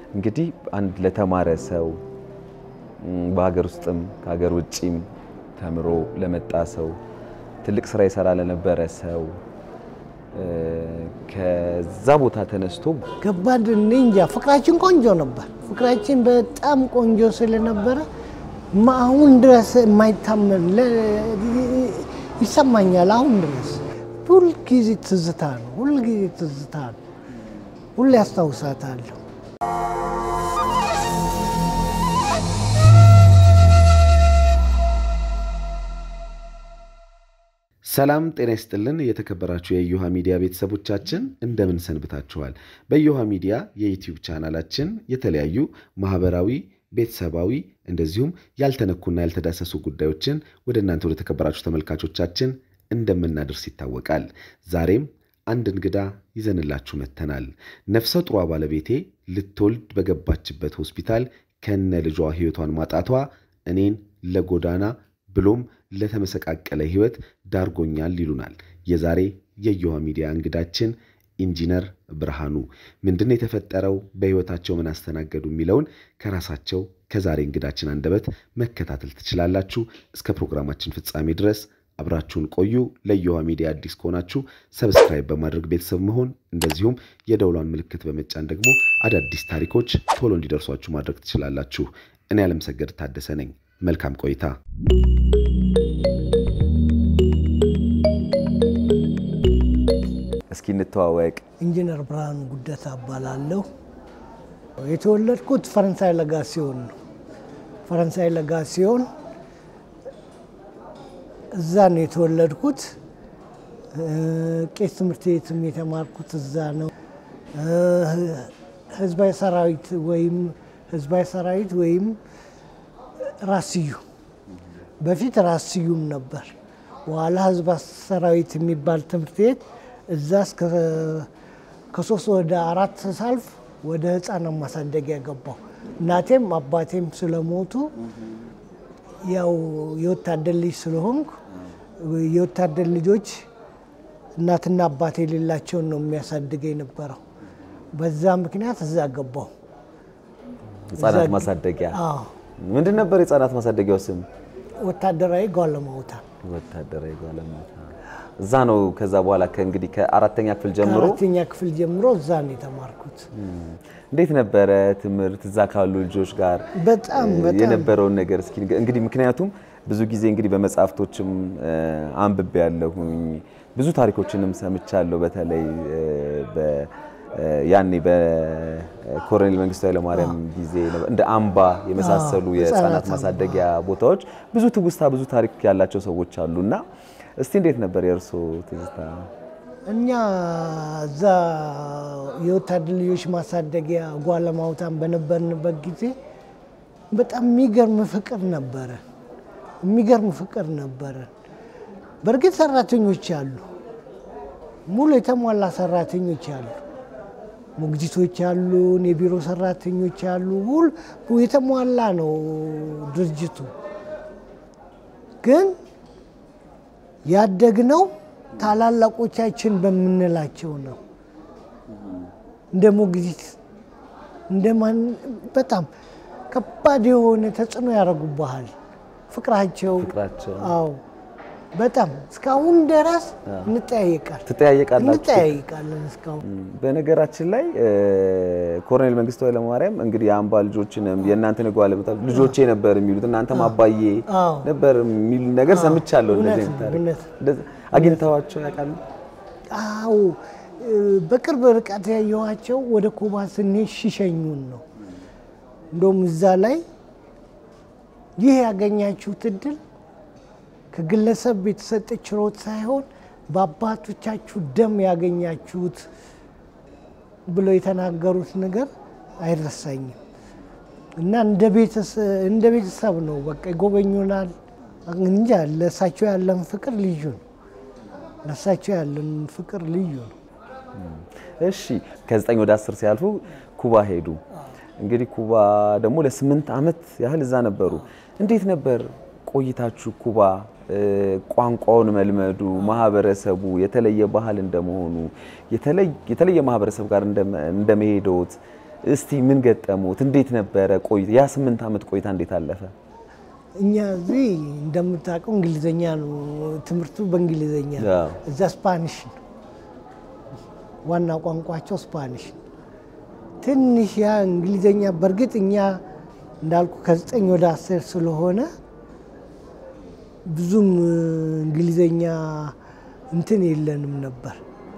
እንግዲህ አንድ ለተማረ ሰው በሀገር ውስጥም ከሀገር ውጭም ተምሮ ለመጣ ሰው ትልቅ ስራ ይሰራ ለነበረ ሰው ከዛ ቦታ ተነስቶ ከባድ እኔ እንጃ። ፍቅራችን ቆንጆ ነበር። ፍቅራችን በጣም ቆንጆ ስለነበረ አሁን ድረስ የማይታመን ይሰማኛል። አሁን ድረስ ሁልጊዜ ትዝታ ነው። ሁልጊዜ ትዝታ ነው። ሁሌ ያስታውሳታለሁ። ሰላም ጤና ይስጥልን። የተከበራችሁ የእዮሃ ሚዲያ ቤተሰቦቻችን እንደምን ሰንብታችኋል? በእዮሃ ሚዲያ የዩቲዩብ ቻናላችን የተለያዩ ማህበራዊ፣ ቤተሰባዊ እንደዚሁም ያልተነኩና ያልተዳሰሱ ጉዳዮችን ወደ እናንተ ወደ ተከበራችሁ ተመልካቾቻችን እንደምናደርስ ይታወቃል። ዛሬም አንድ እንግዳ ይዘንላችሁ መጥተናል። ነፍሰ ጡሯ ባለቤቴ ልትወልድ በገባችበት ሆስፒታል ከነ ልጇ ሕይወቷን ማጣቷ እኔን ለጎዳና ብሎም ለተመሰቃቀለ ሕይወት ዳርጎኛል ይሉናል የዛሬ የእዮሃ ሚዲያ እንግዳችን ኢንጂነር ብርሃኑ። ምንድን ነው የተፈጠረው? በሕይወታቸው ምን አስተናገዱ? የሚለውን ከራሳቸው ከዛሬ እንግዳችን አንደበት መከታተል ትችላላችሁ። እስከ ፕሮግራማችን ፍጻሜ ድረስ አብራችሁን ቆዩ። ለእዮሃ ሚዲያ አዲስ ከሆናችሁ ሰብስክራይብ በማድረግ ቤተሰብ መሆን እንደዚሁም የደውሏን ምልክት በመጫን ደግሞ አዳዲስ ታሪኮች ቶሎ እንዲደርሷችሁ ማድረግ ትችላላችሁ። እኔ አለምሰገድ ታደሰ ነኝ። መልካም ቆይታ። እስኪ እንተዋወቅ። ኢንጂነር ብርሃኑ ጉደታ እባላለሁ። የተወለድኩት ፈረንሳይ ለጋ ሲሆን ነው። ፈረንሳይ ለጋ ሲሆን እዛ ነው የተወለድኩት። ቄስ ትምህርት ቤትም የተማርኩት እዛ ነው። ህዝባዊ ሰራዊት ወይም ህዝባዊ ሰራዊት ወይም ራስዩ በፊት ራስዩም ነበር። በኋላ ህዝብ ሰራዊት የሚባል ትምህርት ቤት እዛ እስከ ከሶስት ወደ አራት ሳልፍ ወደ ህፃናት ማሳደጊያ ገባሁ። እናቴም አባቴም ስለሞቱ ያው የወታደር ልጅ ስለሆንኩ የወታደር ልጆች እናትና አባት የሌላቸውን ነው የሚያሳድገ የነበረው። በዛ ምክንያት እዛ ገባሁ። ህጻናት ማሳደጊያ አዎ፣ ምንድን ነበር የህጻናት ማሳደጊያው ስም? ወታደራዊ ጓለማውታ ወታደራዊ ጓለማታ። እዛ ነው። ከዛ በኋላ ከእንግዲህ ከአራተኛ ክፍል ጀምሮ ከአራተኛ ክፍል ጀምሮ እዛ ነው የተማርኩት። እንዴት ነበረ ትምህርት እዛ ካሉ ልጆች ጋር በጣም በጣም የነበረውን ነገር እስኪ ንገ- እንግዲህ ምክንያቱም ብዙ ጊዜ እንግዲህ በመጽሐፍቶችም አንብቤ ያለሁኝ ብዙ ታሪኮችንም ሰምቻለሁ። በተለይ በ- ያኔ በኮሎኔል መንግስቱ ኃይለማርያም ጊዜ እንደ አምባ የመሳሰሉ አዎ፣ የህፃናት ህፃናት አምባ። ማሳደጊያ ቦታዎች ብዙ ትውስታ ብዙ ታሪክ ያላቸው ሰዎች አሉ እና እስቲ እንዴት ነበር የእርሶ ትዝታ? እኛ እዛ የወታደር ልጆች ማሳደጊያ ጓለማውታን በነበርንበት ጊዜ በጣም የሚገርም ፍቅር ነበረ። የሚገርም ፍቅር ነበረ። በእርግጥ ሰራተኞች አሉ፣ ሙሉ የተሟላ ሰራተኞች አሉ፣ ሞግዚቶች አሉን፣ የቢሮ ሰራተኞች አሉ። ሁሉ የተሟላ ነው ድርጅቱ። ግን ያደግነው ታላላቆቻችን በምንላቸው ነው። እንደ ሞግዚት እንደማን በጣም ከባድ የሆነ ተጽዕኖ ያደርጉብሃል። ፍቅራቸው ፍቅራቸው አዎ፣ በጣም እስካሁን ድረስ እንጠያየቃል ትጠያየቃላችሁ? እንጠያየቃለን እስካሁን በነገራችን ላይ ኮሎኔል መንግስቱ ኃይለማርያም እንግዲህ የአምባ ልጆችንም የእናንተን ጓለመታ ልጆቼ ነበር የሚሉት እናንተም አባዬ አዎ። ነበር የሚሉ ነገር ሰምቻለሁ። እውነት እንደዚህ ነው፣ አይነት ታሪክ እውነት። እንደዚህ አግኝተዋቸው ያውቃሉ? አዎ በቅርብ ርቀት ያየኋቸው ወደ ኩባ ስንሄድ ሲሸኙን ነው። እንደውም እዛ ላይ ይህ ያገኛችሁት እድል ከግለሰብ የተሰጠ ችሮት ሳይሆን በአባቶቻችሁ ደም ያገኛችሁት ብለው የተናገሩት ነገር አይረሳኝም እና እንደ ቤተሰብ ነው። በቃ ይጎበኙናል። እንጃ ለእሳቸው ያለን ፍቅር ልዩ ነው። ለእሳቸው ያለን ፍቅር ልዩ ነው። እሺ ከዘጠኝ ወደ አስር ሲያልፉ ኩባ ሄዱ። እንግዲህ ኩባ ደግሞ ለስምንት ዓመት ያህል እዛ ነበሩ። እንዴት ነበር ቆይታችሁ ኩባ? ቋንቋውን መልመዱ፣ ማህበረሰቡ የተለየ ባህል እንደመሆኑ የተለየ ማህበረሰብ ጋር እንደመሄዶት እስቲ ምን ገጠሙት? እንዴት ነበረ ቆይታ? ያ ስምንት ዓመት ቆይታ እንዴት አለፈ? እኛ እዚህ እንደምታውቀው እንግሊዘኛ ነው ትምህርቱ፣ በእንግሊዘኛ ነው። አዎ። እዛ ስፓኒሽ ነው ዋና ቋንቋቸው ስፓኒሽ ነው። ትንሽ ያ እንግሊዘኛ በእርግጥ እኛ እንዳልኩ ከዘጠኝ ወደ አስር ስለሆነ ብዙም እንግሊዘኛ እንትን የለንም ነበር።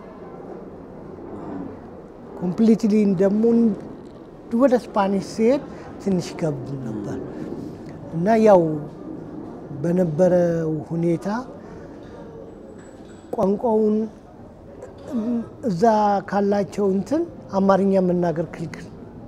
ኮምፕሊትሊ ደግሞ ወደ ስፓኒሽ ሲሄድ ትንሽ ከብድ ነበር እና ያው በነበረው ሁኔታ ቋንቋውን እዛ ካላቸው እንትን አማርኛ መናገር ክልክል፣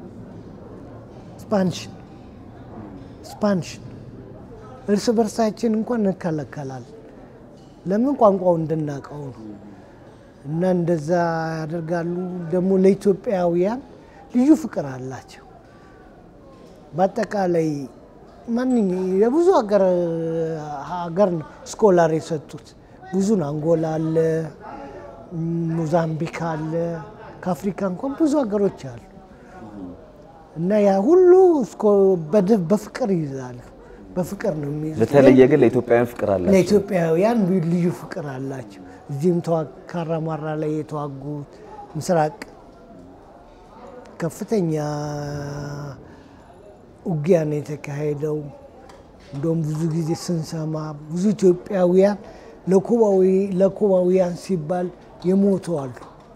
ስፓኒሽ ስፓኒሽ እርስ በርሳችን እንኳን እንከለከላል። ለምን ቋንቋው እንድናውቀው ነው። እና እንደዛ ያደርጋሉ። ደግሞ ለኢትዮጵያውያን ልዩ ፍቅር አላቸው። በአጠቃላይ ማንኛ የብዙ ሀገር ሀገር ነው ስኮላር የሰጡት ብዙን አንጎላ አለ፣ ሞዛምቢክ አለ፣ ከአፍሪካ እንኳን ብዙ ሀገሮች አሉ። እና ያ ሁሉ እስኮ- በድ- በፍቅር ይይዛሉ። በፍቅር ነው የሚይዙት። በተለየ ግን ለኢትዮጵያውያን ፍቅር አላቸው። ለኢትዮጵያውያን ልዩ ፍቅር አላቸው። እዚህም ተዋ- ካራማራ ላይ የተዋጉት ምስራቅ ከፍተኛ ውጊያ ነው የተካሄደው። እንደውም ብዙ ጊዜ ስንሰማ ብዙ ኢትዮጵያውያን ለኩባዊ ለኩባውያን ሲባል የሞቱ አሉ።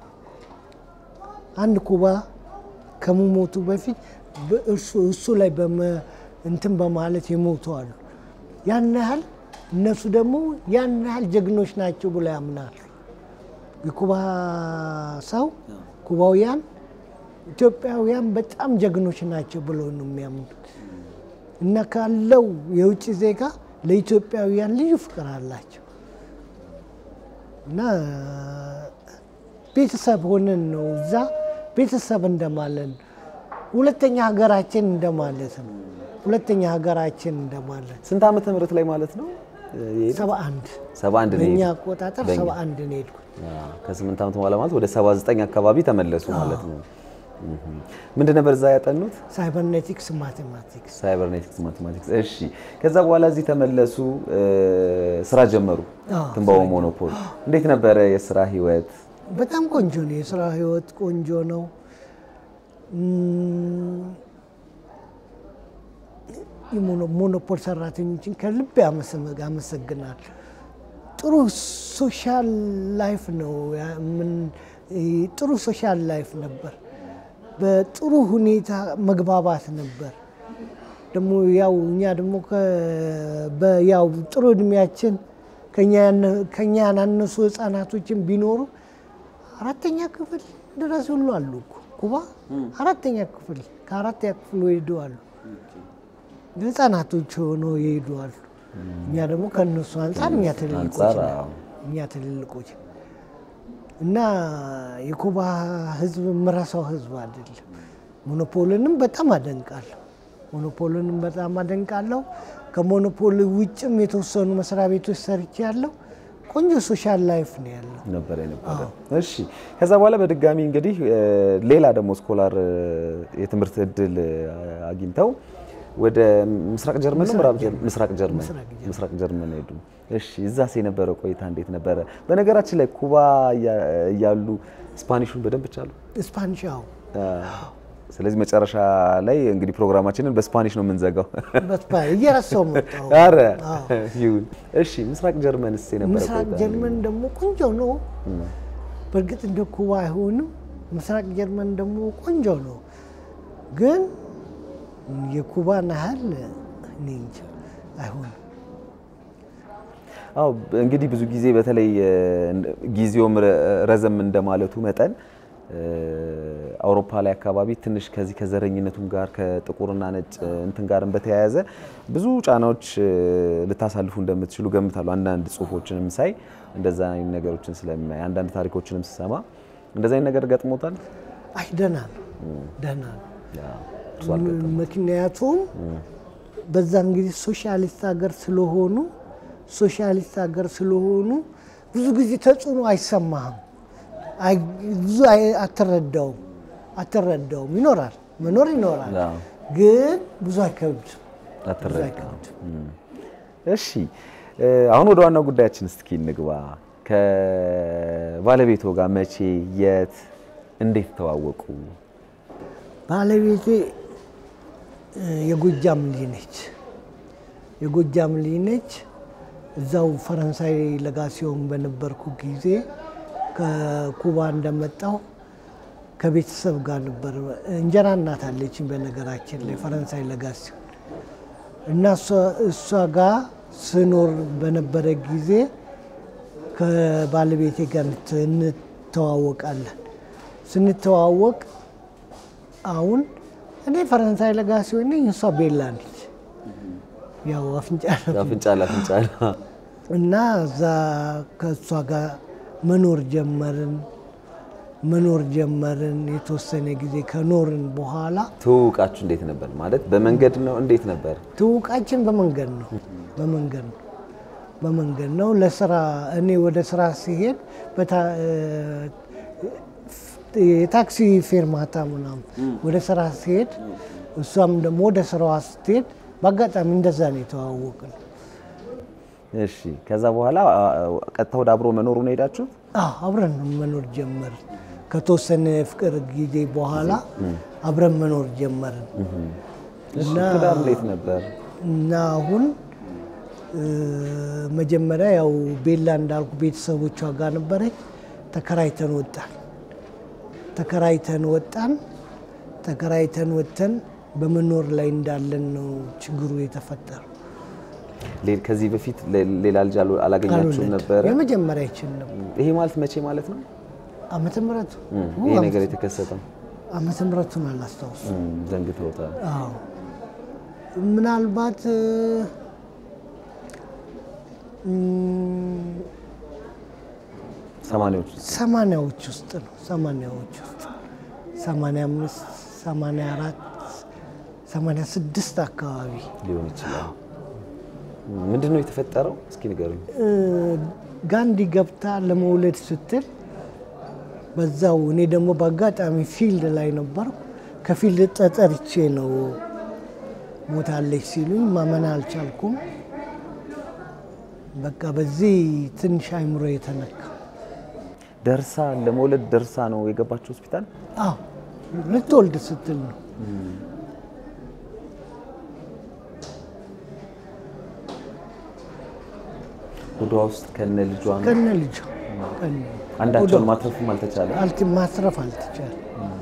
አንድ ኩባ ከመሞቱ በፊት በእሱ እሱ ላይ በመ- እንትን በማለት የሞቱ አሉ። ያን ያህል እነሱ ደግሞ ያን ያህል ጀግኖች ናቸው ብሎ ያምናሉ። የኩባ ሰው ኩባውያን ኢትዮጵያውያን በጣም ጀግኖች ናቸው ብሎ ነው የሚያምኑት እና ካለው የውጭ ዜጋ ለኢትዮጵያውያን ልዩ ፍቅር አላቸው እና ቤተሰብ ሆነን ነው እዛ ቤተሰብ እንደማለት ነው። ሁለተኛ ሀገራችን እንደማለት ነው። ሁለተኛ ሀገራችን እንደማለት ስንት ዓመተ ምህረት ላይ ማለት ነው? ሰባ አንድ ሰባ አንድ ነው በእኛ የሄዱት። አቆጣጠር በእኛ። ሰባ አንድ ነው የሄድኩት። አዎ፣ ከስምንት ዓመት በኋላ ማለት ወደ 79 አካባቢ ተመለሱ ማለት ነው። ምንድን ነበር እዛ ያጠኑት? ሳይበርኔቲክስ ማቴማቲክስ ሳይበርኔቲክስ ማቴማቲክስ። እሺ፣ ከዛ በኋላ እዚህ ተመለሱ፣ እ፣ ስራ ጀመሩ። አዎ፣ ትንባሆ ሞኖፖል። እንዴት ነበረ የስራ ህይወት? በጣም ቆንጆ ነው። የስራ ህይወት ቆንጆ ነው። እም፣ የሞኖ- ሞኖፖል ሰራተኞችን ከልብ ያመሰግ- አመሰግናል። ጥሩ ሶሻል ላይፍ ነው። ያ- ምን- ይ- ጥሩ ሶሻል ላይፍ ነበር። በጥሩ ሁኔታ መግባባት ነበር። ደግሞ ያው እኛ ደግሞ ከ- በ- ያው ጥሩ እድሜያችን ከኛ ያነ- ከኛ ያናነሱ ህጻናቶችን ቢኖሩ አራተኛ ክፍል ድረስ ሁሉ አሉ እኮ ኩባ አራተኛ ክፍል ከአራተኛ ክፍል ሄዱ አሉ። ህጻናቶች ሆኖ ይሄዱ አሉ። እኛ ደግሞ ከእነሱ አንጻር እኛ ትልልቆች አንጻር ነን። አዎ። እኛ ትልልቆች እና የኩባ ህዝብ የምረሳው ህዝብ አይደለም። ሞኖፖልንም በጣም አደንቃለሁ። ሞኖፖልንም በጣም አደንቃለሁ። ከሞኖፖል ውጭም የተወሰኑ መስሪያ ቤቶች ሰርቼ ያለው ቆንጆ ሶሻል ላይፍ ነው ያለው። ነበረ የነበረ። እሺ ከዛ በኋላ በድጋሚ እንግዲህ እ፣ ሌላ ደግሞ ስኮላር እ፣ የትምህርት እድል እ፣ አግኝተው ወደ ምስራቅ ጀርመን ነው ምዕራብ ጀርመን? ምስራቅ ጀርመን ምስራቅ ጀርመን። ምስራቅ ጀርመን ሄዱ። እሺ እዛስ የነበረው ቆይታ እንዴት ነበረ? በነገራችን ላይ ኩባ እያ- እያሉ ስፓኒሹን በደንብ ቻሉ። ስፓኒሽ አዎ፣ ስለዚህ መጨረሻ ላይ እንግዲህ ፕሮግራማችንን በስፓኒሽ ነው የምንዘጋው። በስፓ- እየረሳው መጣሁ። አረ አዎ። ይሁን። እሺ ምስራቅ ጀርመንስ የነበረው ምስራቅ ቆይታ ጀርመን ደግሞ ቆንጆ ነው። በእርግጥ እንደ ኩባ አይሆንም። ምስራቅ ጀርመን ደግሞ ቆንጆ ነው፣ ግን የኩባን ያህል እኔ እንጃ አይሆንም። አዎ እንግዲህ ብዙ ጊዜ በተለይ እ፣ ጊዜውም ረ- ረዘም እንደማለቱ መጠን እ፣ አውሮፓ ላይ አካባቢ ትንሽ ከዚህ ከዘረኝነቱም ጋር ከጥቁርና ነጭ እ፣ እንትን ጋርም በተያያዘ ብዙ ጫናዎች እ፣ ልታሳልፉ እንደምትችሉ ገምታለሁ። አንዳንድ ጽሁፎችንም ሳይ እንደዛ አይነት ነገሮችን ስለማይ አንዳንድ ታሪኮችንም ስሰማ እንደዛ አይነት ነገር ገጥሞታል። አይ ደህና ነው፣ ደህና ነው። ያው እርሱ አልገጠመም። ምክንያቱም በዛን ጊዜ ሶሻሊስት ሀገር ስለሆኑ ሶሻሊስት ሀገር ስለሆኑ ብዙ ጊዜ ተጽዕኖ አይሰማህም፣ አይ- ብዙ አይ- አትረዳውም አትረዳውም። ይኖራል መኖር ይኖራል፣ አዎ። ግን ብዙ አይከብድም። ብዙ አትረዳም። አይከብድም። እሺ እ፣ አሁን ወደ ዋናው ጉዳያችን እስኪ እንግባ። ከባለቤቶ ጋር መቼ፣ የት፣ እንዴት ተዋወቁ? ባለቤቴ እ፣ የጎጃም ልጅ ነች። የጎጃም ልጅ ነች። እዛው ፈረንሳይ ለጋሲዮን በነበርኩ ጊዜ ከኩባ እንደመጣው ከቤተሰብ ጋር ነበር። እንጀራ እናት አለችኝ በነገራችን ላይ ፈረንሳይ ለጋሲዮን እና እሷ- እሷ ጋር ስኖር በነበረ ጊዜ ከባለቤቴ ጋር እንት- እንተዋወቃለን። ስንተዋወቅ አሁን እኔ ፈረንሳይ ለጋሲዮን ነኝ፣ እሷ ቤላ ነች። ያው አፍንጫ ነው። አፍንጫ ለአፍንጫ ነው። እና እዛ ከእሷ ጋር መኖር ጀመርን መኖር ጀመርን። የተወሰነ ጊዜ ከኖርን በኋላ ትውውቃችሁ እንዴት ነበር? ማለት በመንገድ ነው? እንዴት ነበር? ትውውቃችን በመንገድ ነው በመንገድ ነው በመንገድ ነው። ለስራ እኔ ወደ ስራ ሲሄድ በታ- የታክሲ ፌርማታ ምናምን ወደ ስራ ሲሄድ እሷም ደግሞ ወደ ስራዋ ስትሄድ በአጋጣሚ እንደዛ ነው የተዋወቅን። እሺ ከዛ በኋላ አ፣ ቀጥታ ወደ አብሮ መኖሩ ነው ሄዳችሁት? አዎ አብረን መኖር ጀመርን። ከተወሰነ ፍቅር ጊዜ በኋላ አብረን መኖር ጀመርን እሺ ትዳር እንዴት ነበር? እና አሁን እ፣ መጀመሪያ ያው ቤላ እንዳልኩ ቤተሰቦቿ ጋር ነበረች። ተከራይተን ወጣን። ተከራይተን ወጣን። ተከራይተን ወጥተን በመኖር ላይ እንዳለን ነው ችግሩ የተፈጠረው። ሌ- ከዚህ በፊት ሌ- ሌላ ልጅ አሉ- አላገኛችሁም ካልወለድ ነበረ? የመጀመሪያችን ነው። ይሄ ማለት መቼ ማለት ነው? ዓመተ ምሕረቱ እም፣ ይሄ ነገር የተከሰተው ዓመተ ምሕረቱን አላስታውስም። እም፣ ዘንግተውታል። አዎ ምናልባት እም፣ ሰማንያዎች ሰማንያዎች ውስጥ ነው። ሰማንያዎች ውስጥ ሰማንያ አምስት ሰማንያ አራት ሰማንያ ስድስት አካባቢ ሊሆን ይችላል። እም፣ ምንድን ነው የተፈጠረው? እስኪ ንገሩኝ። እ፣ ጋንዲ ገብታ ለመውለድ ስትል በዛው እኔ ደግሞ በአጋጣሚ ፊልድ ላይ ነበርኩ። ከፊልድ ተጠርቼ ነው ሞታለች ሲሉኝ ማመን አልቻልኩም። በቃ በዚህ ትንሽ አይምሮ የተነካ ደርሳ ለመውለድ ደርሳ ነው የገባችው ሆስፒታል? አዎ ልትወልድ ስትል ነው። ሆዷ ውስጥ ከነ ልጇ ነው። ከነ ልጇ ከነ አንዳቸውን ማትረፍም አልተቻለ። አልት- ማትረፍ አልተቻለም።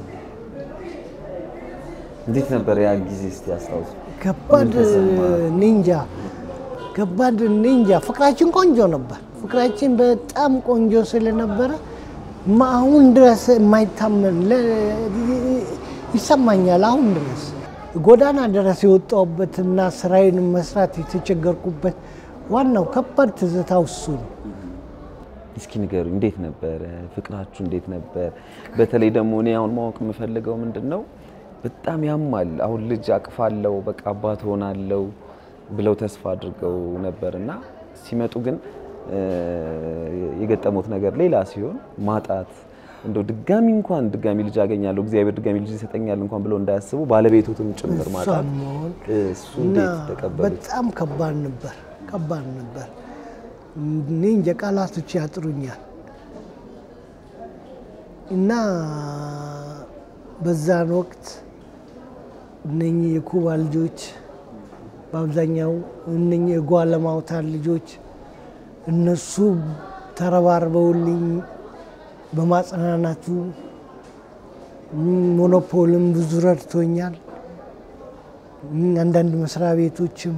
እንዴት ነበር ያ ጊዜ? እስቲ አስታውሱ። ከባድ ኒንጃ ከባድ ኒንጃ። ፍቅራችን ቆንጆ ነበር። ፍቅራችን በጣም ቆንጆ ስለነበረ ማ- አሁን ድረስ የማይታመን ለ- ይሰማኛል። አሁን ድረስ ጎዳና ድረስ የወጣሁበትና ስራዬን መስራት የተቸገርኩበት ዋናው ከባድ ትዝታው እሱ ነው። እስኪ ንገሩ፣ እንዴት ነበረ ፍቅራችሁ? እንዴት ነበር? በተለይ ደግሞ እኔ አሁን ማወቅ የምፈልገው ምንድን ነው፣ በጣም ያማል። አሁን ልጅ አቅፋለው በቃ አባት ሆናለው ብለው ተስፋ አድርገው ነበር እና ሲመጡ ግን እ፣ የገጠሙት ነገር ሌላ ሲሆን ማጣት እንደው ድጋሚ እንኳን ድጋሚ ልጅ አገኛለሁ እግዚአብሔር ድጋሚ ልጅ ይሰጠኛል እንኳን ብለው እንዳያስቡ ባለቤቶትም ጭምር ማጣት እሷን መሆን እሱ እና እንዴት ተቀበሉት? በጣም ከባድ ነበር፣ ከባድ ነበር። እኔ እንጃ ቃላቶች ያጥሩኛል። እና በዛን ወቅት እነኚህ የኩባ ልጆች በአብዛኛው እነኚህ የጓለማውታን ልጆች እነሱ ተረባርበውልኝ በማጽናናቱ ሞኖፖልም ብዙ ረድቶኛል። አንዳንድ መስሪያ ቤቶችም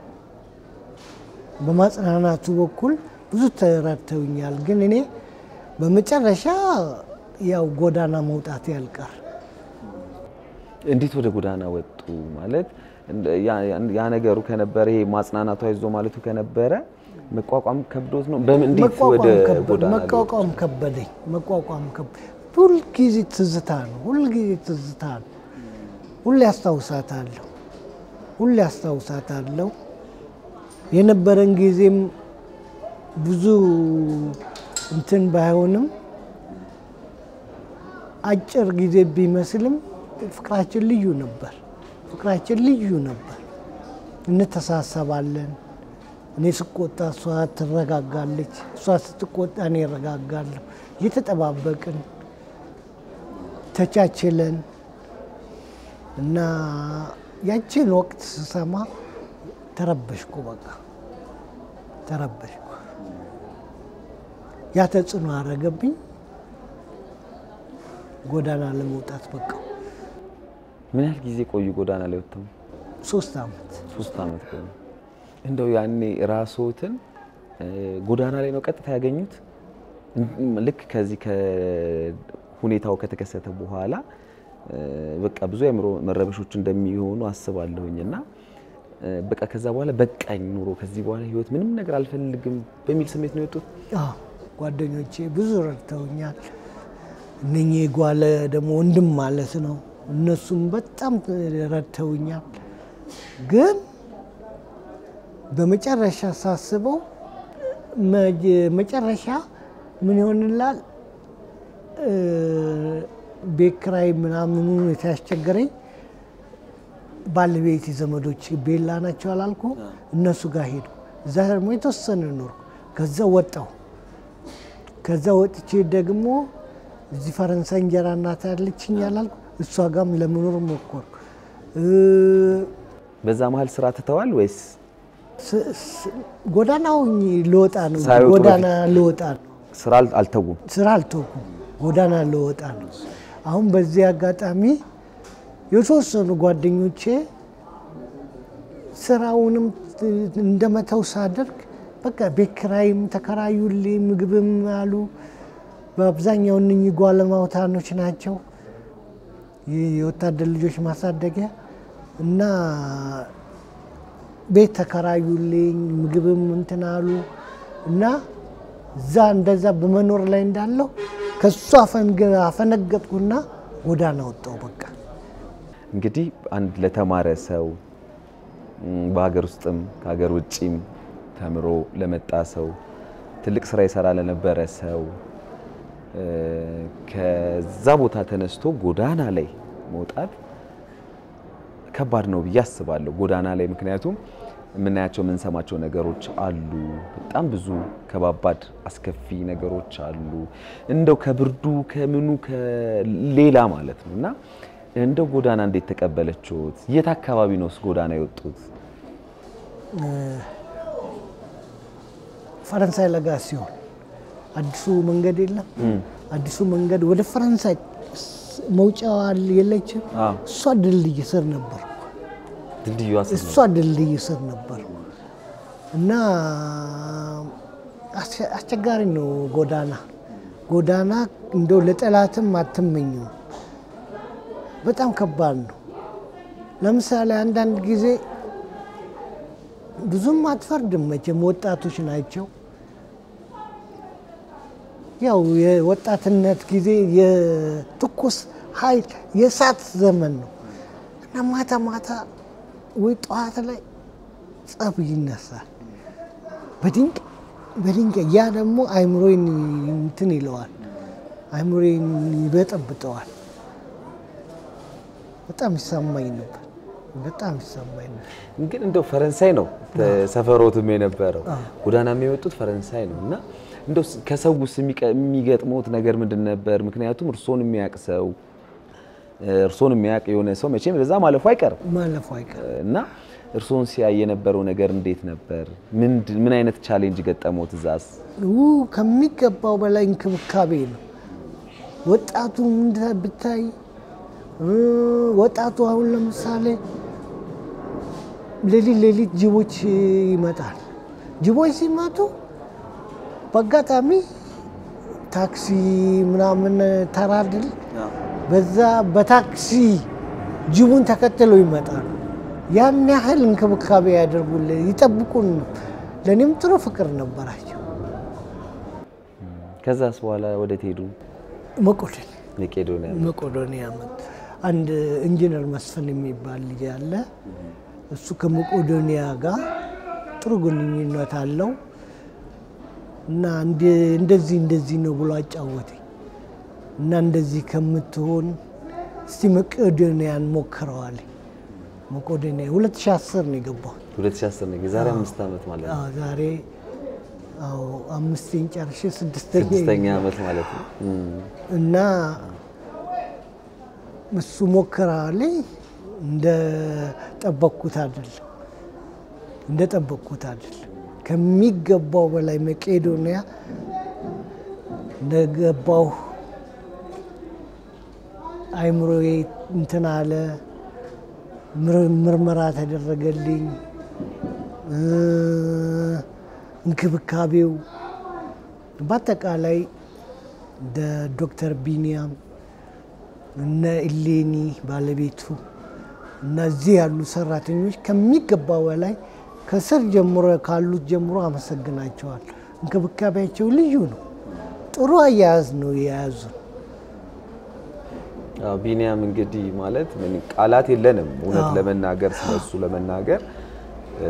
በማጽናናቱ በኩል ብዙ ተረድተውኛል። ግን እኔ በመጨረሻ ያው ጎዳና መውጣት ያልቀር እንዴት ወደ ጎዳና ወጡ? ማለት እንደ- ያ- ያ ነገሩ ከነበረ ይሄ ማጽናናቱ አይዞ ማለቱ ከነበረ መቋቋም ከብዶት ነው። በምን እንዴት ወደ መቋቋም ከበደ- ጎዳና ሊወጡ? መቋቋም ከበደኝ። መቋቋም ከበ- ሁልጊዜ ትዝታ ነው። ሁልጊዜ ትዝታ ነው። ሁሌ አስታውሳታለሁ። ሁሌ አስታውሳታለሁ። የነበረን ጊዜም ብዙ እንትን ባይሆንም አጭር ጊዜ ቢመስልም ፍቅራችን ልዩ ነበር። ፍቅራችን ልዩ ነበር። እንተሳሰባለን። እኔ ስቆጣ እሷ ትረጋጋለች፣ እሷ ስትቆጣ እኔ እረጋጋለሁ። እየተጠባበቅን ተቻችለን እና ያችን ወቅት ስሰማ ተረበሽኩ። በቃ ተረበሽኩ። ያ ተጽዕኖ አረገብኝ። ጎዳና ለመውጣት በቃ ምን ያህል ጊዜ ቆዩ ጎዳና ላይ ወጥተው? ሶስት ዓመት ሶስት ዓመት ቆዩ። እንደው ያኔ ራስዎትን ጎዳና ላይ ነው ቀጥታ ያገኙት? ልክ ከዚህ ከሁኔታው ከተከሰተ በኋላ በቃ ብዙ የአእምሮ መረበሾች እንደሚሆኑ አስባለሁኝ እና በቃ ከዛ በኋላ በቃኝ ኑሮ ከዚህ በኋላ ህይወት ምንም ነገር አልፈልግም በሚል ስሜት ነው የወጡት? አዎ ጓደኞቼ ብዙ ረድተውኛል። እነኚህ የጓለ ደግሞ ወንድም ማለት ነው። እነሱም በጣም ረድተውኛል። ግን በመጨረሻ ሳስበው መጨረሻ ምን ይሆንላል ቤት ኪራይ ምናምኑ የተያስቸገረኝ ባለቤት ዘመዶች ቤላ ናቸው አላልኩ? እነሱ ጋር ሄዱ። እዛ ደግሞ የተወሰነ ኖርኩ። ከዛ ወጣሁ። ከዛ ወጥቼ ደግሞ እዚህ ፈረንሳይ እንጀራ እናት ያለችኝ አላልኩ? እሷ ጋርም ለመኖር ሞከርኩ። በዛ መሀል ስራ ትተዋል ወይስ ጎዳናው ልወጣ ነው? ሳይወጡ ጎዳና ልወጣ ነው። ስራ አልተውም? ስራ አልተውኩም። ጎዳና ልወጣ ነው። አሁን በዚህ አጋጣሚ የተወሰኑ ጓደኞቼ ስራውንም እንደመተው ሳደርግ በቃ ቤት ኪራይም ተከራዩልኝ፣ ምግብም አሉ። በአብዛኛው እነኚህ ጓለማውታኖች ናቸው የወታደር ልጆች ማሳደጊያ እና ቤት ተከራዩልኝ፣ ምግብም እንትን አሉ እና እዛ እንደዛ በመኖር ላይ እንዳለው ከሱ አፈነገጥኩና ጎዳና ወጣሁ። በቃ እንግዲህ አንድ ለተማረ ሰው በሀገር ውስጥም ከሀገር ውጭም ተምሮ ለመጣ ሰው ትልቅ ስራ ይሰራ ለነበረ ሰው ከዛ ቦታ ተነስቶ ጎዳና ላይ መውጣት ከባድ ነው ብዬ አስባለሁ። ጎዳና ላይ ምክንያቱም የምናያቸው የምንሰማቸው ነገሮች አሉ። በጣም ብዙ ከባባድ አስከፊ ነገሮች አሉ። እንደው ከብርዱ ከምኑ ከሌላ ማለት ነው እና እንደው ጎዳና እንዴት ተቀበለችሁት? የት አካባቢ ነውስ ጎዳና የወጡት? ፈረንሳይ ለጋ ሲሆን አዲሱ መንገድ የለም። አዲሱ መንገድ ወደ ፈረንሳይ መውጫዋ የለችም። እሷ ድልድይ ስር ነበር ድልድዩ እሷ ድልድይ ስር ነበር እና አስቸጋሪ ነው ጎዳና። ጎዳና እንደው ለጠላትም አትመኘው፣ በጣም ከባድ ነው። ለምሳሌ አንዳንድ ጊዜ ብዙም አትፈርድም መቼም ወጣቶች ናቸው። ያው የወጣትነት ጊዜ የትኩስ ኃይል የእሳት ዘመን ነው እና ማታ ማታ ወይ ጠዋት ላይ ጸብ ይነሳል በድንቅ በድንጋይ ያ ደግሞ አይምሮን እንትን ይለዋል፣ አይምሮን ይበጠብጠዋል። በጣም ይሰማኝ ነበር፣ በጣም ይሰማኝ ነበር። ግን እንደው ፈረንሳይ ነው ሰፈሮትም የነበረው ጎዳና የሚወጡት ፈረንሳይ ነው እና እንደው ከሰውስ የሚገጥመውት ነገር ምንድን ነበር? ምክንያቱም እርሶን የሚያውቅ ሰው እርሶን የሚያውቅ የሆነ ሰው መቼም በዛ ማለፉ አይቀርም ማለፉ አይቀርም እና እርሶን ሲያይ የነበረው ነገር እንዴት ነበር? ምን አይነት ቻሌንጅ ገጠመዎት? እዛስ ከሚገባው በላይ እንክብካቤ ነው። ወጣቱ ብታይ ወጣቱ አሁን ለምሳሌ ሌሊት ሌሊት ጅቦች ይመጣል። ጅቦች ሲመጡ በአጋጣሚ ታክሲ ምናምን ተራድል በዛ በታክሲ ጅቡን ተከትለው ይመጣሉ። ያን ያህል እንክብካቤ ያደርጉልን ይጠብቁን። ለእኔም ጥሩ ፍቅር ነበራቸው። ከዛስ በኋላ ወዴት ሄዱ? መቄዶንያ መቄዶንያ መቄዶንያ መጡ። አንድ ኢንጂነር መስፍን የሚባል ልጅ አለ። እሱ ከመቄዶንያ ጋር ጥሩ ግንኙነት አለው እና እንደዚህ እንደዚህ ነው ብሎ አጫወተኝ እና እንደዚህ ከምትሆን እስቲ መቄዶንያን ሞክረዋል። መቄዶንያ 2010 ነው የገባሁት። 2010 ነው የዛሬ አምስት ዓመት ማለት ነው። አዎ፣ ዛሬ አዎ አምስቴን ጨርሼ ስድስተኛ ስድስተኛ ዓመት ማለት ነው። እም፣ እና እሱ ሞክረዋል። እንደ ጠበቅኩት አይደለም፣ እንደ ጠበቅኩት አይደለም። ከሚገባው በላይ መቄዶንያ እንደገባሁ አይምሮዬ እንትን አለ። ምር- ምርመራ ተደረገልኝ። እ፣ እንክብካቤው በአጠቃላይ እንደ ዶክተር ቢኒያም እነ ኢሌኒ ባለቤቱ እነዚህ ያሉ ሰራተኞች ከሚገባው በላይ ከስር ጀምሮ ካሉት ጀምሮ አመሰግናቸዋል። እንክብካቤያቸው ልዩ ነው። ጥሩ አያያዝ ነው የያዙ። አዎ፣ ቢኒያም እንግዲህ ማለት ምን ቃላት የለንም እውነት አዎ። ለመናገር ስለሱ ለመናገር እ፣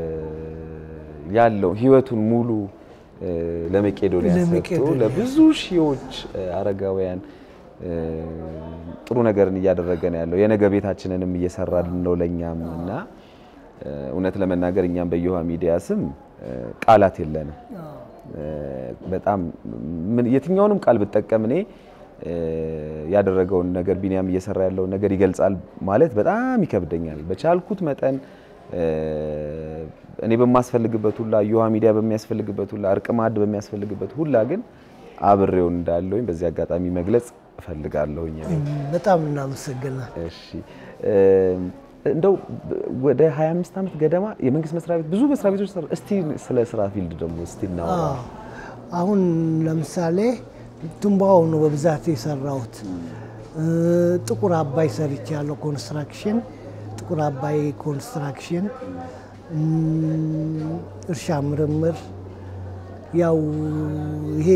ያለው ህይወቱን ሙሉ እ፣ ለመቄዶንያ ሰጥቶ ለመቄዶንያ። ለብዙ ሺዎች እ፣ አረጋውያን እ፣ ጥሩ ነገርን እያደረገ ነው ያለው። የነገ ቤታችንንም እየሰራልን ነው ለእኛም እና እ፣ እውነት ለመናገር እኛም በየውሃ ሚዲያ ስም እ፣ ቃላት የለንም። እ፣ በጣም ምን የትኛውንም ቃል ብጠቀም እኔ እ፣ ያደረገውን ነገር ቢኒያም እየሰራ ያለውን ነገር ይገልጻል ማለት በጣም ይከብደኛል። በቻልኩት መጠን እ፣ እኔ በማስፈልግበት ሁላ የውሃ ሚዲያ በሚያስፈልግበት ሁላ እርቅ ማዕድ በሚያስፈልግበት ሁላ ግን አብሬው እንዳለሁኝ በዚህ አጋጣሚ መግለጽ እፈልጋለሁኝ። በጣም እናመሰግናል። እሺ እ፣ እንደው ወደ 25 ዓመት ገደማ የመንግስት መስሪያ ቤት ብዙ መስሪያ ቤቶች ሰራ። እስቲ ስለ ስራ ፊልድ ደግሞ እስቲ እናወራ። አዎ። አሁን ለምሳሌ ትንባሆ ነው በብዛት የሰራሁት። እ፣ ጥቁር አባይ ሰርቻለሁ። ኮንስትራክሽን ጥቁር አባይ ኮንስትራክሽን፣ እም፣ እርሻ ምርምር፣ ያው ይሄ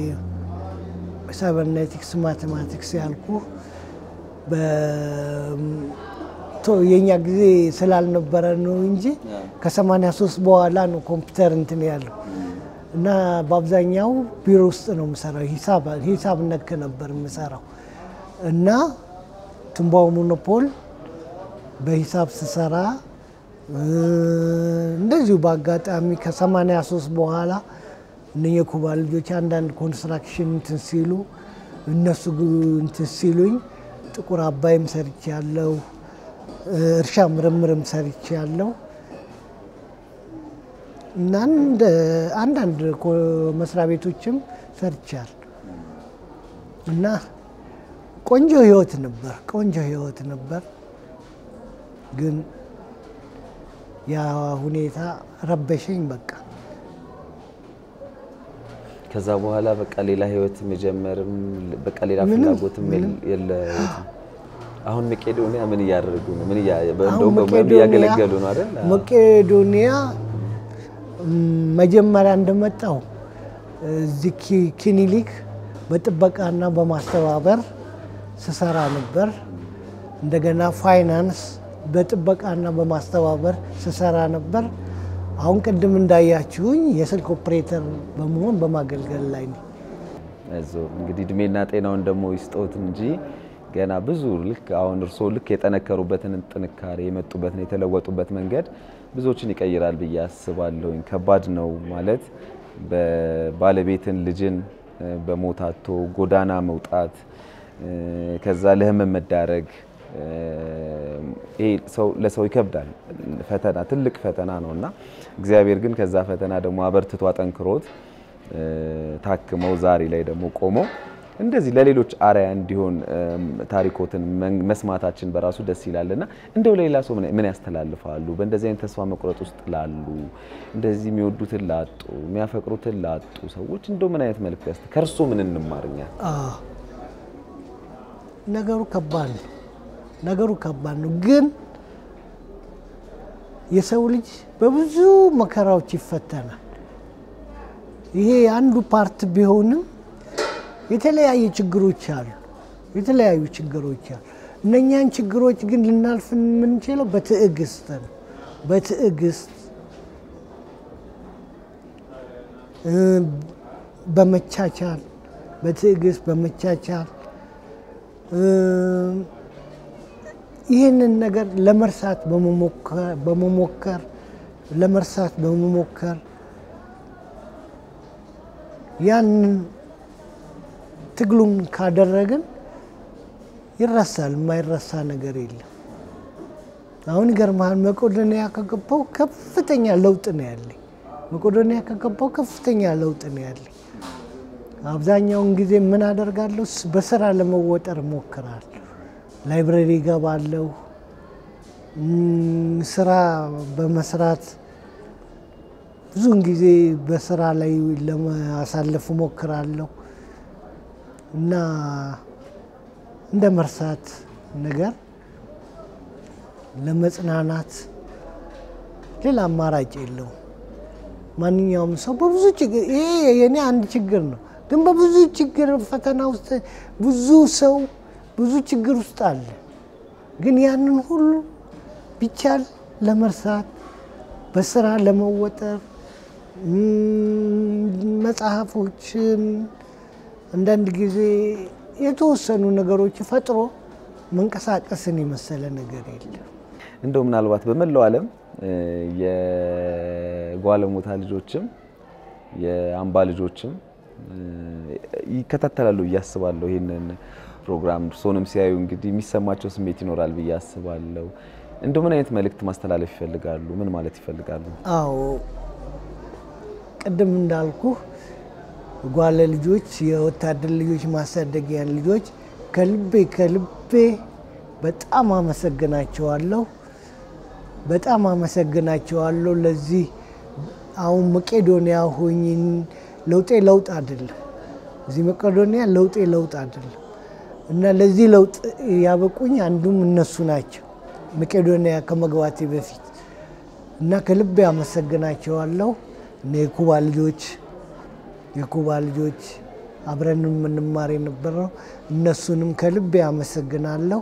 ሳይበርኔቲክስ ማቴማቲክስ ያልኩ የእኛ ጊዜ ስላልነበረ ነው እንጂ ከ83 በኋላ ነው ኮምፒውተር እንትን ያለው እና በአብዛኛው ቢሮ ውስጥ ነው የምሰራው። ሂሳብ ሂሳብ ነክ ነበር የምሰራው እና ትንባሆ ሞኖፖል በሂሳብ ስሰራ እ፣ እንደዚሁ በአጋጣሚ ከ83 በኋላ እነ የኩባ ልጆች አንዳንድ ኮንስትራክሽን እንትን ሲሉ እነሱ ግ- እንትን ሲሉኝ ጥቁር አባይም ሰርቼ ያለው እርሻ ምርምርም ሰርቼ ያለው እና እንደ አንዳንድ ኮ- መስሪያ ቤቶችም ሰርቻል እና ቆንጆ ህይወት ነበር። ቆንጆ ህይወት ነበር። ግን ያ ሁኔታ ረበሸኝ። በቃ ከዛ በኋላ በቃ ሌላ ህይወት መጀመርም በቃ ሌላ ምንም፣ ፍላጎትም የለ- የለዎትም። አሁን መቄዶንያ ምን እያደረጉ ነው? ምን እያ- አሁን እንደውም በሙያም መቄዶንያ- እያገለገሉ ነው አይደል? መቄዶንያ ም፣ መጀመሪያ እንደመጣው እዚህ ኪ- ክሊኒክ በጥበቃና በማስተባበር ስሰራ ነበር። እንደገና ፋይናንስ በጥበቃና በማስተባበር ስሰራ ነበር። አሁን ቅድም እንዳያችሁኝ የስልክ ኦፕሬተር በመሆን በማገልገል ላይ ነው። አይዞህ እንግዲህ እድሜና ጤናውን ደግሞ ይስጦት እንጂ ገና ብዙ ልክ አሁን እርስዎ ልክ የጠነከሩበትን ጥንካሬ የመጡበትን የተለወጡበት መንገድ ብዙዎችን ይቀይራል ብዬ አስባለሁኝ። ከባድ ነው ማለት በባለቤትን ልጅን እ፣ በሞት አጥቶ ጎዳና መውጣት እ፣ ከዛ ለህመም መዳረግ እ፣ ይሄ ሰው ለሰው ይከብዳል። ፈተና ትልቅ ፈተና ነው እና እግዚአብሔር ግን ከዛ ፈተና ደግሞ አበርትቶ አጠንክሮት እ፣ ታክመው ዛሬ ላይ ደግሞ ቆመው እንደዚህ ለሌሎች አርአያ እንዲሆን እም፣ ታሪኮትን መን- መስማታችን በራሱ ደስ ይላል እና እንደው ለሌላ ሰው ምን- ምን ያስተላልፋሉ? በእንደዚህ አይነት ተስፋ መቁረጥ ውስጥ ላሉ እንደዚህ የሚወዱትን ላጡ የሚያፈቅሩትን ላጡ ሰዎች እንደው ምን አይነት መልዕክት ያስ ከእርሶ ምን እንማርኛል? አዎ፣ ነገሩ ከባድ ነው። ነገሩ ከባድ ነው፣ ግን የሰው ልጅ በብዙ መከራዎች ይፈተናል። ይሄ አንዱ ፓርት ቢሆንም የተለያየ ችግሮች አሉ። የተለያዩ ችግሮች አሉ። እነኛን ችግሮች ግን ልናልፍ የምንችለው በትዕግስት ነው። በትዕግስት እ፣ በመቻቻል በትዕግስት በመቻቻል እ፣ ይህንን ነገር ለመርሳት በመሞከር ለመርሳት በመሞከር ያንን ትግሉን ካደረግን ይረሳል። የማይረሳ ነገር የለም። አሁን ይገርምሃል፣ መቄዶንያ ከገባው ከፍተኛ ለውጥ ነው ያለኝ። መቄዶንያ ከገባው ከፍተኛ ለውጥ ነው ያለኝ። አብዛኛውን ጊዜ ምን አደርጋለሁ? በስራ ለመወጠር እሞክራለሁ። ላይብረሪ እገባለሁ። ስራ በመስራት ብዙውን ጊዜ በስራ ላይ ለማሳለፍ እሞክራለሁ እና እንደ መርሳት ነገር ለመጽናናት ሌላ አማራጭ የለውም። ማንኛውም ሰው በብዙ ችግር ይሄ የኔ አንድ ችግር ነው፣ ግን በብዙ ችግር ፈተና ውስጥ ብዙ ሰው ብዙ ችግር ውስጥ አለ። ግን ያንን ሁሉ ቢቻል ለመርሳት በስራ ለመወጠር መጽሐፎችን አንዳንድ ጊዜ የተወሰኑ ነገሮች ፈጥሮ መንቀሳቀስን የመሰለ ነገር የለም። እንደው ምናልባት በመላው ዓለም የጓለሞታ ልጆችም የአምባ ልጆችም ይከታተላሉ ብዬ አስባለሁ። ይህንን ፕሮግራም እርስዎንም ሲያዩ እንግዲህ የሚሰማቸው ስሜት ይኖራል ብዬ አስባለሁ። እንደው ምን አይነት መልእክት ማስተላለፍ ይፈልጋሉ? ምን ማለት ይፈልጋሉ? አዎ ቅድም እንዳልኩ ጓለ ልጆች የወታደር ልጆች ማሳደጊያን ልጆች ከልቤ ከልቤ በጣም አመሰግናቸዋለሁ። በጣም አመሰግናቸዋለሁ። ለዚህ አሁን መቄዶንያ ሆኝ ለውጤ ለውጥ አይደለም፣ እዚህ መቄዶንያ ለውጤ ለውጥ አይደለም እና ለዚህ ለውጥ ያበቁኝ አንዱም እነሱ ናቸው መቄዶንያ ከመግባቴ በፊት እና ከልቤ አመሰግናቸዋለሁ። እነ የኩባ ልጆች የኩባ ልጆች አብረን የምንማር የነበረው እነሱንም ከልቤ አመሰግናለሁ።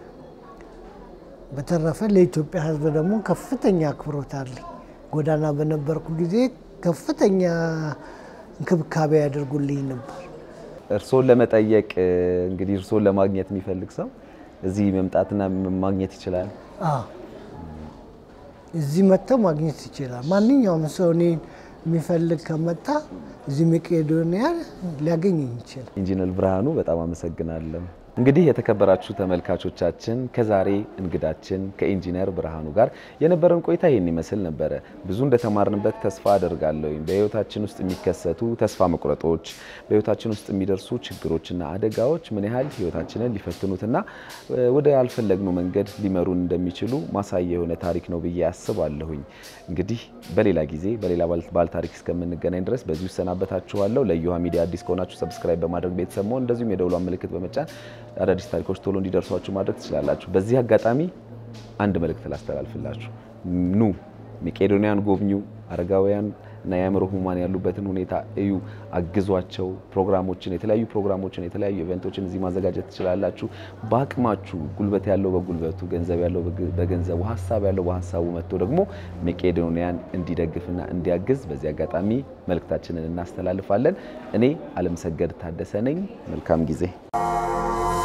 በተረፈ ለኢትዮጵያ ሕዝብ ደግሞ ከፍተኛ አክብሮት አለኝ። ጎዳና በነበርኩ ጊዜ ከፍተኛ እንክብካቤ ያደርጉልኝ ነበር። እርስዎን ለመጠየቅ እንግዲህ እርስዎን ለማግኘት የሚፈልግ ሰው እዚህ መምጣትና ማግኘት ይችላል። አዎ እዚህ መጥተው ማግኘት ይችላል። ማንኛውም ሰው እኔን የሚፈልግ ከመጣ እዚህ መቄዶንያ ሊያገኝ ይችላል። ኢንጂነር ብርሃኑ በጣም አመሰግናለሁ። እንግዲህ የተከበራችሁ ተመልካቾቻችን ከዛሬ እንግዳችን ከኢንጂነር ብርሃኑ ጋር የነበረን ቆይታ ይህን ይመስል ነበረ። ብዙ እንደተማርንበት ተስፋ አደርጋለሁ። በህይወታችን ውስጥ የሚከሰቱ ተስፋ መቁረጦች፣ በህይወታችን ውስጥ የሚደርሱ ችግሮችና አደጋዎች ምን ያህል ህይወታችንን ሊፈትኑትና ወደ ያልፈለግነው መንገድ ሊመሩን እንደሚችሉ ማሳያ የሆነ ታሪክ ነው ብዬ አስባለሁኝ። እንግዲህ በሌላ ጊዜ በሌላ ባለ ታሪክ እስከምንገናኝ ድረስ በዚሁ እሰናበታችኋለሁ። ለእዮሃ ሚዲያ አዲስ ከሆናችሁ ሰብስክራይብ በማድረግ ቤተሰብ መሆን እንደዚሁም የደውሏን ምልክት በመጫን አዳዲስ ታሪኮች ቶሎ እንዲደርሷችሁ ማድረግ ትችላላችሁ። በዚህ አጋጣሚ አንድ መልእክት ላስተላልፍላችሁ። ኑ መቄዶንያን ጎብኙ። አረጋውያን እና የአእምሮ ህሙማን ያሉበትን ሁኔታ እዩ፣ አግዟቸው። ፕሮግራሞችን፣ የተለያዩ ፕሮግራሞችን፣ የተለያዩ ኢቨንቶችን እዚህ ማዘጋጀት ትችላላችሁ። በአቅማችሁ ጉልበት ያለው በጉልበቱ፣ ገንዘብ ያለው በገንዘቡ፣ ሀሳብ ያለው በሀሳቡ መጥቶ ደግሞ መቄዶንያን እንዲደግፍና እንዲያግዝ በዚህ አጋጣሚ መልእክታችንን እናስተላልፋለን። እኔ አለምሰገድ ታደሰ ነኝ። መልካም ጊዜ